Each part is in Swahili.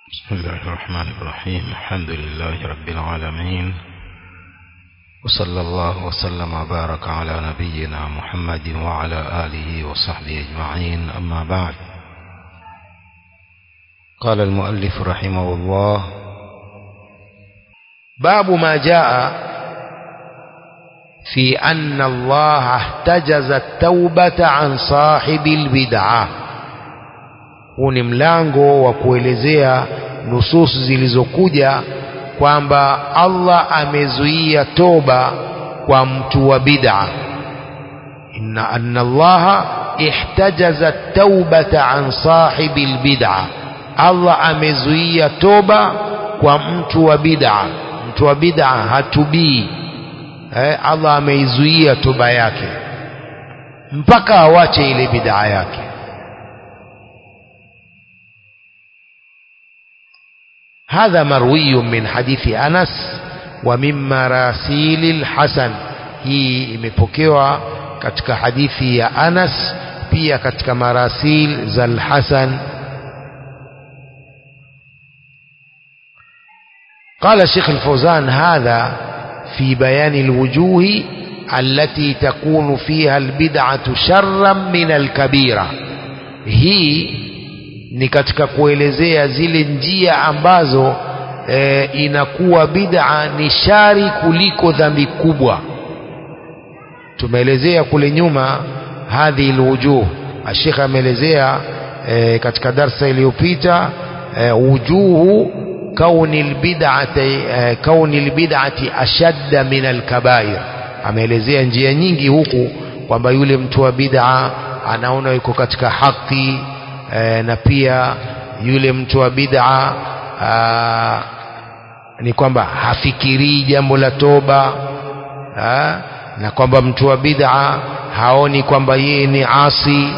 بسم الله الرحمن الرحيم الحمد لله رب العالمين وصلى الله وسلم وبارك على نبينا محمد وعلى آله وصحبه أجمعين أما بعد قال المؤلف رحمه الله باب ما جاء في أن الله احتجز التوبة عن صاحب البدعة huu ni mlango wa kuelezea nususu zilizokuja kwamba Allah amezuia toba kwa mtu wa bid'a inna anna Allah ihtajaza taubata an sahibi albid'a Allah amezuia toba kwa mtu wa bid'a mtu wa bid'a hatubii eh, Allah ameizuia toba yake mpaka awache ile bid'a yake هذا مروي من حديث أنس ومن مراسيل الحسن hii imepokewa katika hadithi ya Anas pia katika marasil za al-Hasan قال شيخ الفوزان هذا في بيان الوجوه التي تكون فيها البدعة شرا من الكبيرة هي ni katika kuelezea zile njia ambazo e, inakuwa bid'a ni shari kuliko dhambi kubwa tumeelezea kule nyuma hadhi alwujuh ashekha ameelezea e, katika darsa iliyopita e, wujuhu kauni albid'ati e, kauni albid'ati ashadda min alkabair ameelezea njia nyingi huku kwamba yule mtu wa bid'a anaona yuko katika haki e, na pia yule mtu wa bid'a ni kwamba hafikirii jambo la toba aa, na kwamba mtu wa bid'a haoni kwamba yeye ni asi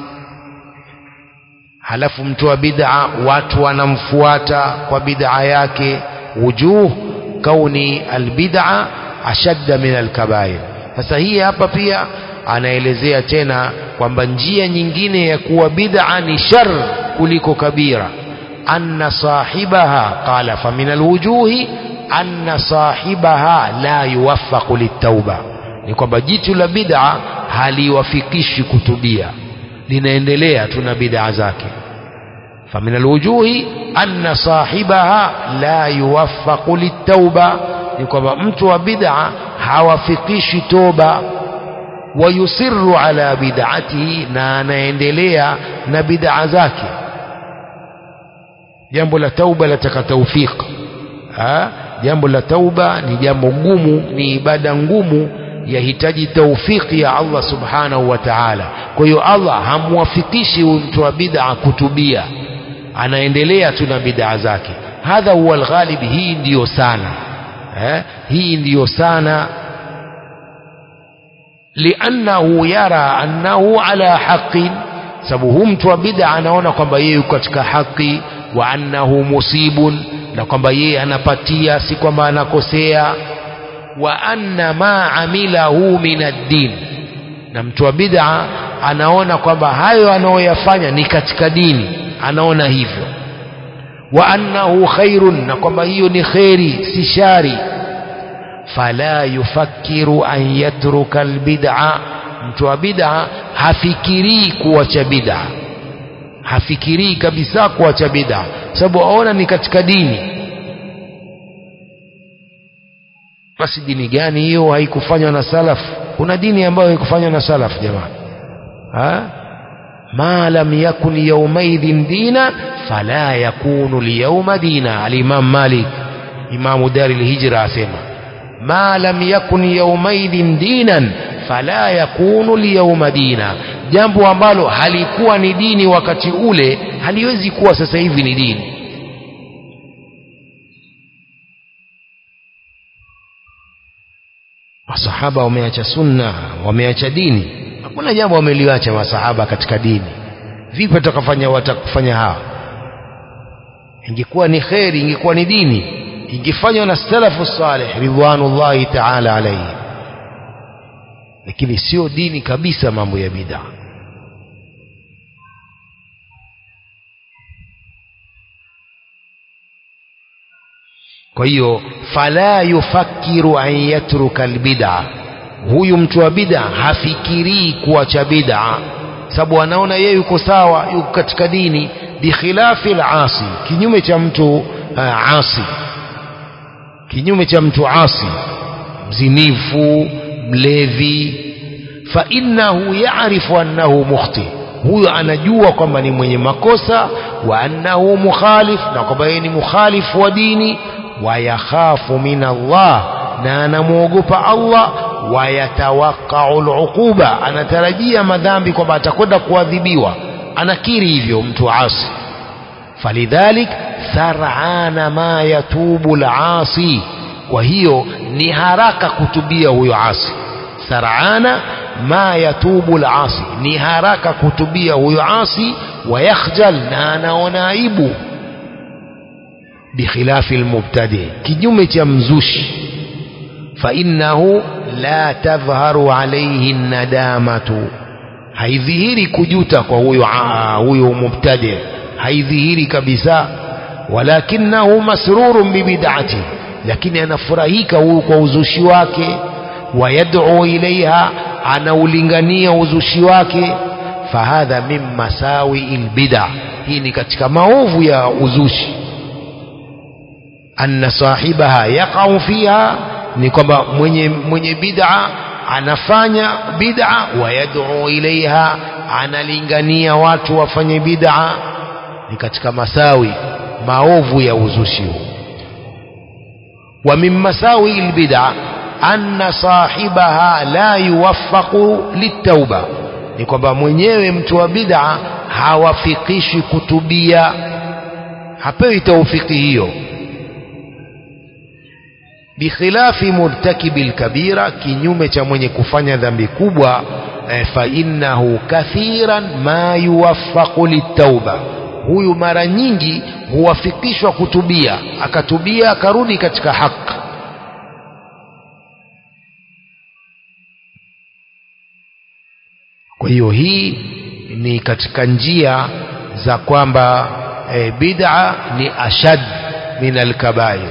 halafu mtu wa bid'a watu wanamfuata kwa bid'a yake wujuh kauni albid'a ashadda min alkabair sasa hii hapa pia anaelezea tena kwamba njia nyingine ya kuwa bid'a ni shar kuliko kabira anna sahibaha qala fa min alwujuhi anna sahibaha la yuwaffaqu litauba ni kwamba jitu la bid'a haliwafikishi kutubia linaendelea tuna bid'a zake fa min alwujuhi anna sahibaha la yuwaffaqu litauba ni kwamba mtu wa bid'a hawafikishi toba wayusirru ala bid'atihi na anaendelea na bid'a zake jambo la tauba lataka tawfiq jambo la tauba ni jambo ngumu ni ibada ngumu yahitaji taufiki ya Allah subhanahu wa ta'ala kwa hiyo Allah hamwafikishi mtu wa bid'a kutubia anaendelea tu na bid'a zake hadha huwa alghalib hii ndiyo sana eh? hii ndiyo sana liannahu yara annahu ala haqin sababu hu mtu wa bid'a anaona kwamba yeye yuko katika haki wa annahu musibun na kwamba yeye anapatia si kwamba anakosea wa anna ma amilahu min ad-din na mtu wa bid'a anaona kwamba hayo anayoyafanya ni katika dini anaona hivyo wa annahu khairun na kwamba hiyo ni kheri si shari fala yufakkiru an yatruka albid'a mtu wa bid'a hafikirii kuacha bid'a hafikirii kabisa kuacha bid'a sababu aona ni katika dini basi dini gani hiyo haikufanywa na salaf kuna dini ambayo haikufanywa na salaf jamani ha ma lam yakun yawmaidhin dina fala yakunu liyawma dina al-imam malik imamu dari al-hijra asema ma lam yakun yawmaidhin dinan fala yakunu liyawma dina jambo ambalo halikuwa ni dini wakati ule haliwezi kuwa sasa hivi ni dini masahaba wameacha sunna wameacha dini hakuna jambo wameliacha masahaba katika dini vipi watakafanya watakufanya hawa ingekuwa ni kheri ingekuwa ni dini ingefanywa na salafu salih ridwanullahi ta'ala alayhi lakini sio dini kabisa mambo ya bid'a kwa hiyo fala yufakiru an yatruka albid'a huyu mtu wa bid'a hafikirii kuacha bid'a sababu anaona yeye yuko sawa yuko katika dini bikhilafi alasi kinyume cha mtu uh, asi kinyume cha mtu asi mzinifu mlevi fa innahu ya'rifu annahu mukhti huyo anajua kwamba ni mwenye makosa wa annahu mukhalif na kwamba yeye ni mukhalifu wa dini wa yakhafu min Allah na anamwogopa Allah wa yatawaqqa'u al'uquba anatarajia madhambi kwamba atakwenda kuadhibiwa anakiri hivyo mtu asi falidhalik sar'ana ma yatubu al-asi kwa hiyo ni haraka kutubia huyo asi sar'ana ma yatubu al-asi ni haraka kutubia huyo asi wayakhjal na anaona aibu bikhilafi almubtadi kinyume cha mzushi fa innahu la tadhharu alayhi nadamatu haidhihiri kujuta kwa huyo huyo mubtadi haidhihiri kabisa walakinahu masrurun bibid'ati lakini anafurahika huyu kwa uzushi wake wayad'u ilaiha anaulingania uzushi wake fahadha min masawi albid'a hii ni katika maovu ya uzushi anna sahibaha yaqau fiha ni kwamba mwenye mwenye bid'a anafanya bid'a wayad'u ilaiha analingania watu wafanye bid'a ni katika masawi maovu ya uzushi huu wa min masawi albid'a anna sahibaha la yuwaffaqu litauba ni kwamba mwenyewe mtu wa bid'a hawafikishwi kutubia hapewi taufiki hiyo bikhilafi murtakibi lkabira kinyume cha mwenye kufanya dhambi kubwa eh, fa innahu kathiran ma yuwaffaqu litauba huyu mara nyingi huwafikishwa kutubia akatubia akarudi katika haki kwa hiyo hii ni katika njia za kwamba e, bid'a ni ashad min alkabair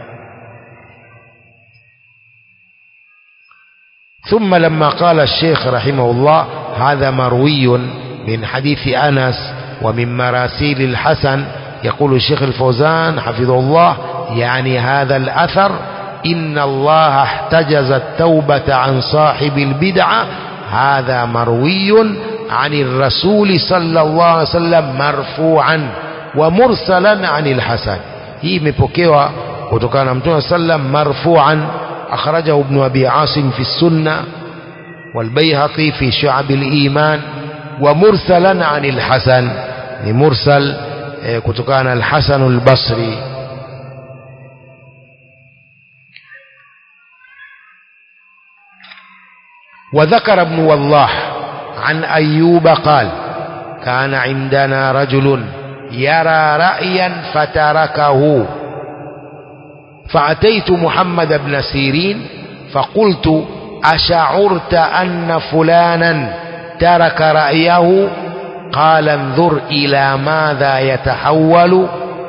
ثم لما قال الشيخ رحمه الله هذا مروي من حديث أنس ومن مراسيل الحسن يقول الشيخ الفوزان حفظه الله يعني هذا الأثر إن الله احتجز التوبة عن صاحب البدعة هذا مروي عن الرسول صلى الله عليه وسلم مرفوعا ومرسلا عن الحسن هي مبوكيوا kutokana mtume sallam marfu'an akhrajahu ibn abi asim fi sunna والبيهقي في شعب الإيمان ومرسلا عن الحسن مرسل كتكان الحسن البصري وذكر ابن والله عن أيوب قال كان عندنا رجل يرى رأيا فتركه فأتيت محمد بن سيرين فقلت أشعرت أن فلانا ترك رأيه قال انظر إلى ماذا يتحول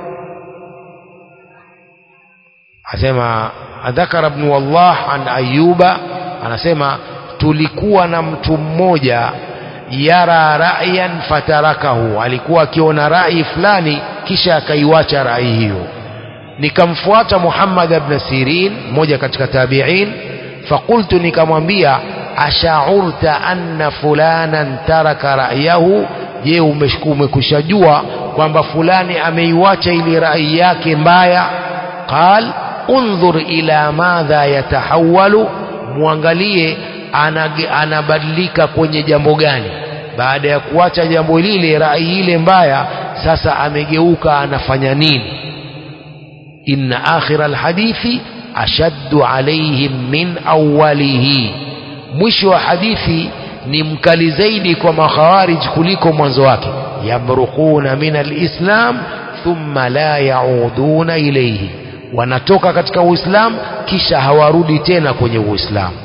أسمع ذكر ابن والله عن أيوب anasema tulikuwa na mtu mmoja yara ra'yan fatarakahu alikuwa akiona rai fulani kisha akaiwacha rai hiyo nikamfuata Muhammad ibn Sirin mmoja katika tabi'in fakultu nikamwambia ashaurta anna fulanan taraka ra'yahu je umekushajua kwamba fulani ameiwacha ili rai yake mbaya qal undhur ila madha yatahawalu muangalie anabadilika kwenye jambo gani baada ya kuacha jambo lile rai ile mbaya sasa amegeuka anafanya nini inna akhira alhadithi ashaddu alaihim min awwalihi mwisho wa hadithi ni mkali zaidi kwa makhawarij kuliko mwanzo wake yamruquna min alislam thumma la yauduna ilayhi wanatoka katika uislamu kisha hawarudi tena kwenye uislamu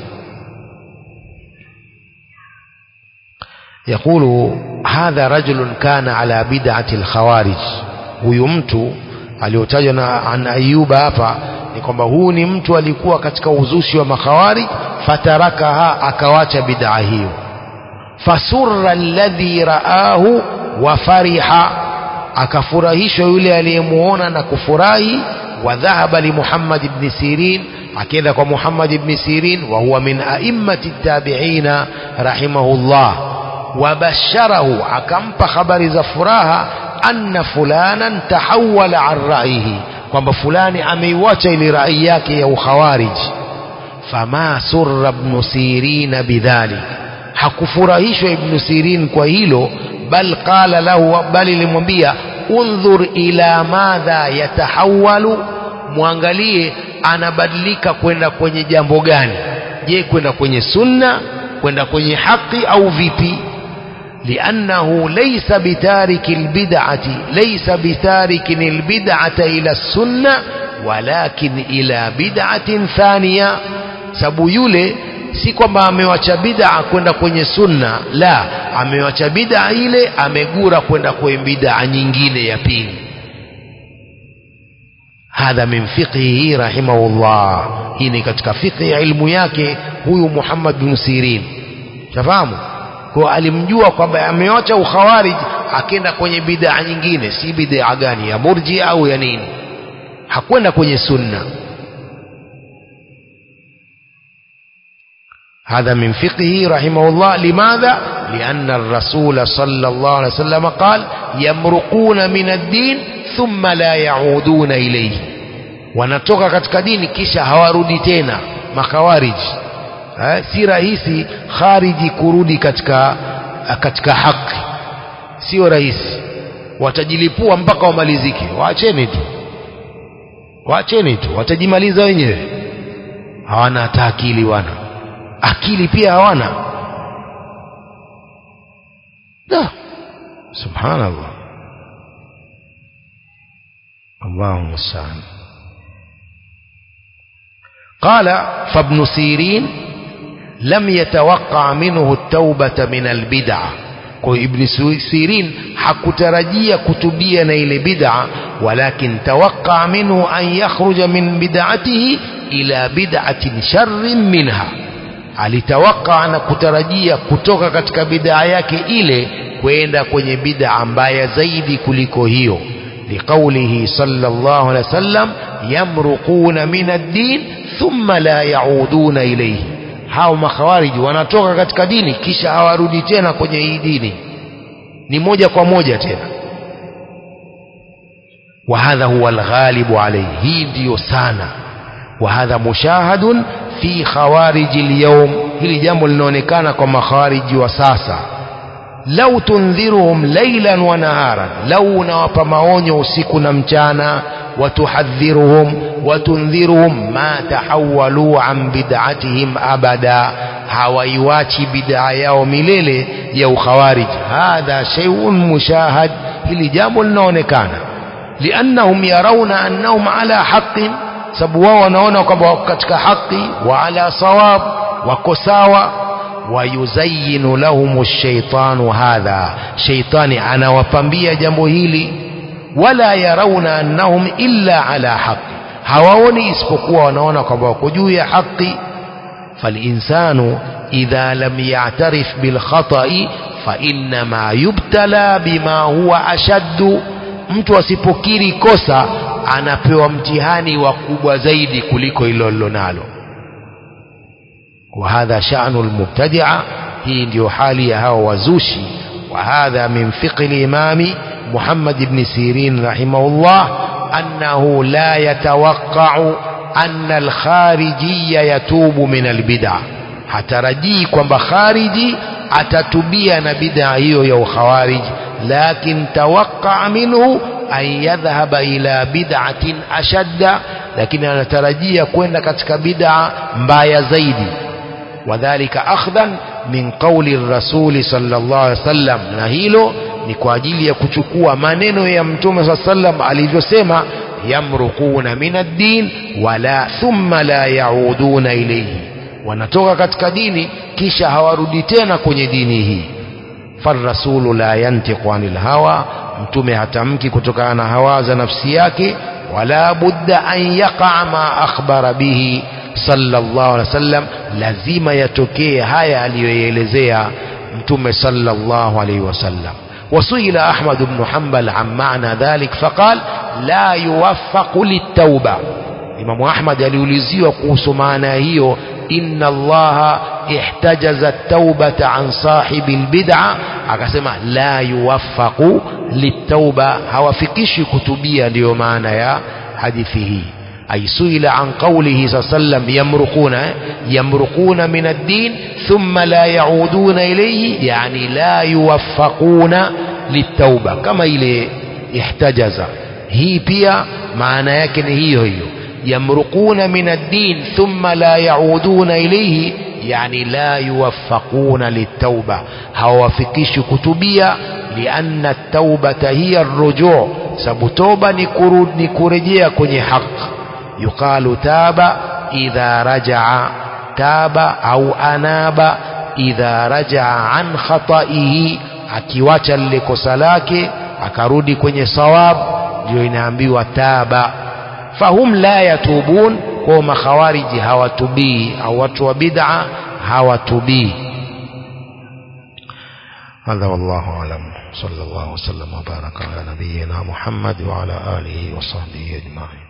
يقول هذا رجل كان على بدعة الخوارج huyu mtu aliyotajwa na an ayuba hapa ni kwamba huu ni mtu alikuwa katika uzushi wa makhawari fatarakaha akawacha bid'a hiyo fasurra alladhi raahu wa fariha akafurahishwa yule aliyemuona na kufurahi wa dhahaba li Muhammad ibn Sirin akaenda kwa Muhammad ibn Sirin wa huwa min a'immati tabi'ina rahimahullah wa basharahu akampa habari za furaha anna fulanan tahawala an ra'yihi kwamba fulani ameiwacha ile rai yake ya ukhawarij fama surra ibn Sirin bidhalik hakufurahishwa ibn Sirin kwa hilo bal qala lahu bali limwambia undhur ila madha yatahawalu mwangalie anabadilika kwenda kwenye jambo gani je kwenda kwenye sunna kwenda kwenye haki au vipi لأنه ليس بتارك البدعة ليس بتارك البدعة إلى السنة ولكن إلى بدعة ثانية sababu yule si kwamba amewacha bid'a kwenda kwenye sunna la amewacha bid'a ile amegura kwenda kwenye bid'a nyingine ya pili hadha min fiqhihi rahimahullah hii ni katika fiqhi ya ilmu yake huyu Muhammad bin Sirin shafahamu kwa alimjua kwamba amewacha ukhawarij akenda kwenye bid'a nyingine si bid'a gani ya murji au ya nini hakwenda kwenye sunna هذا من فقهه رحمه الله لماذا لأن الرسول صلى الله عليه وسلم قال يمرقون من الدين ثم لا يعودون إليه wanatoka katika dini kisha hawarudi tena makhawariji eh, si rahisi khariji kurudi katika katika haki sio rahisi watajilipua mpaka wamalizike waacheni tu waacheni tu watajimaliza wenyewe hawana hata akili wana akili pia hawana da subhanallah Allahu musta'an قال فابن سيرين لم يتوقع منه التوبة من البدعة kwa ibn sirin hakutarajia kutubia na ile bid'a walakin tawaqqa minhu an yakhruja min bid'atihi ila bid'atin sharrin minha alitawaka na kutarajia kutoka katika bid'a yake ile kwenda kwenye bid'a mbaya zaidi kuliko hiyo liqaulihi sallallahu alaihi wasallam yamruquna min ad-din thumma la yauduna ilayhi hao makhawariji wanatoka katika dini kisha hawarudi tena kwenye hii dini ni moja kwa moja tena وهذا هو الغالب عليه hii ndiyo sana وهذا مشاهد fi khawariji alyawm hili jambo linaonekana kwa makhawariji wa sasa lau tundhiruhum laylan wa naharan lau unawapa maonyo usiku na mchana watuhadhiruhum watundhiruhum ma tahawalu an bid'atihim abada hawaiwachi bid'a yao milele ya ukhawarij hadha shay'un mushahad hili jambo linaonekana liannahum yarawna annahum ala haqqin sababu wao wanaona kwamba wako katika haki wa ala sawab wako sawa wayuzayinu lahum shaitanu hadha shaitani anawapambia jambo hili wala yarauna annahum illa ala haqi hawaoni isipokuwa wanaona kwamba wako juu ya haki فالإنسان إذا لم يعترف بالخطأ فإنما يبتلى بما هو أشد mtu asipokiri kosa anapewa mtihani wa kubwa zaidi kuliko hilo lilonalo وهذا شأن المبتدعة hii ndio hali ya hao wazushi وهذا من فقه الإمام محمد بن سيرين رحمه الله أنه لا يتوقع أن الخارجي يتوب من البدع hatarajii kwamba khariji atatubia na bid'a hiyo ya ukhawarij lakin tawaqqa minhu an yadhhaba ila bid'atin ashadda lakini anatarajia kwenda katika bid'a mbaya zaidi wadhālika akhdhan min qawli rasuli sallallahu alaihi wasallam na hilo ni kwa ajili ya kuchukua maneno ya mtume sallallahu alaihi wasallam alivyosema yamruquna min ad-din wala thumma la yauduna ilayhi wanatoka katika dini kisha hawarudi tena kwenye dini hii farrasulu la yantiqu anil hawa mtume hatamki kutokana na hawa za nafsi yake wala budda an yaqa ma akhbara bihi sallallahu alaihi wasallam lazima yatokee haya aliyoelezea mtume sallallahu alaihi wasallam وسئل أحمد بن حنبل عن معنى ذلك فقال لا يوفق للتوبة إمام أحمد aliuliziwa kuhusu maana hiyo inna allaha ihtajaza at-taubata an sahibi al-bid'a akasema la yuwaffaqu litauba hawafikishi kutubia ndiyo maana ya hadithi hii ay suila an qawlihi sallam yamruquna yamruquna min ad-din thumma la yauduna ilayhi yani la yuwaffaquna litauba kama ile ihtajaza hii pia maana yake ni hiyo hiyo yamruquna min ad-din thumma la yauduna ilayhi yani la yuwaffaquna litauba hawafikishi kutubia lianna at-taubata hiya ar-ruju' sababu toba ni kurudi ni kurejea kwenye haki yuqalu taba idha raja'a taba au anaba idha raja'a an khata'ihi akiwacha lile kosa lake akarudi kwenye sawab ndio inaambiwa taba fahum la yatubun kwa makhawariji hawatubii au watu wa bid'a hawatubii هذا والله أعلم صلى الله وسلم وبارك على نبينا محمد وعلى آله وصحبه أجمعين